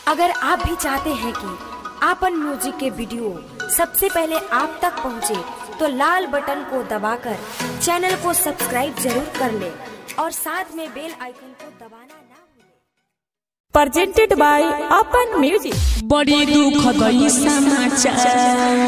अगर आप भी चाहते हैं कि आपन म्यूजिक के वीडियो सबसे पहले आप तक पहुंचे, तो लाल बटन को दबाकर चैनल को सब्सक्राइब जरूर कर ले और साथ में बेल आइकन को दबाना ना भूलें। presented by Open Music. बड़ी दुखद समाचार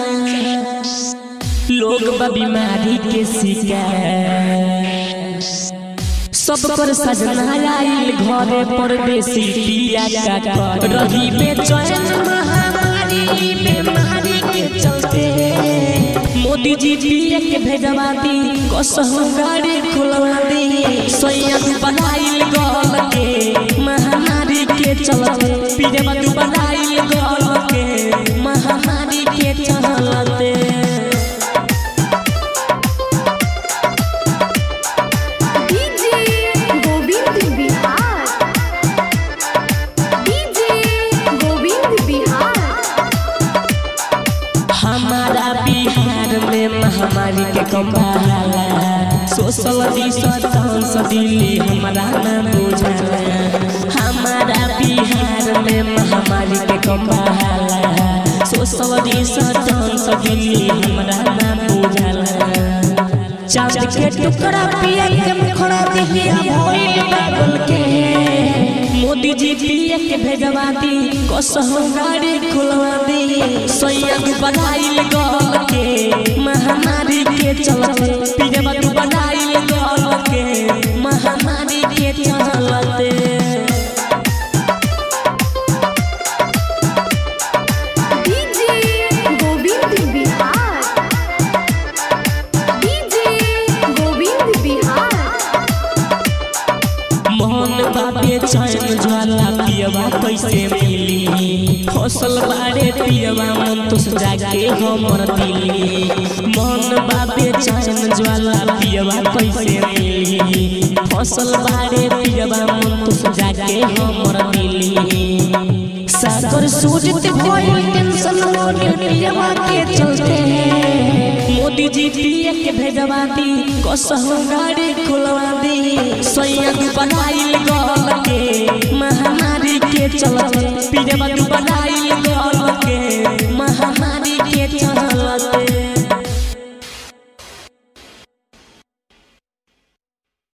लोग बा बीमारी के शिकार सब पर सजना आइल घरे परदेसी पिया का कर रही बेचैन महामारी बीमारी के चलते मोदी जी पिया के भेजवा दी कसहु गाड़ी खुलवा दी सोया बनाइल गल के महामारी के चलते पिया बनाइल गल के महामारी के चलते डीजे गोविंद बिहार डीजे गोविंद बिहार हमारा बिहार में महामारी के कंबाला सोशल डिस्टेंस दिल्ली हमारा ना बुझाला हमारा बिहार में महामारी के कंबाला सोशल डिस्टेंस दिल्ली हमारा ना बुझाला चांद के टुकड़ा पिया के मुखड़ा दिहिया भइल पागल के मोदी जी पिया के भेजवा दी कसहु गाड़ी खुलवा दी सैयद बनाइल गल के महामारी के चलते पिया बनाइल गल के महामारी के चलते डीजे गोविंद बिहार डीजे गोविंद बिहार मोहन बाबे चैन ज्वाला पियवा कैसे मिली फसल बारे पियवा मन तो जाके हमर दिली मोहन बाबे चैन ज्वाला पियवा कैसे मिली फसल बारे पियवा मन तो जाके हमर दिली सागर सूरत भइल टेंशन मोरे पियवा के चलते मोदी जी पिया के भेजवा दी कसहु गाड़ी खुलवा दी सैयद बनाइल गल के महामारी के चलते पियवा बनाइल गल के महामारी के चलते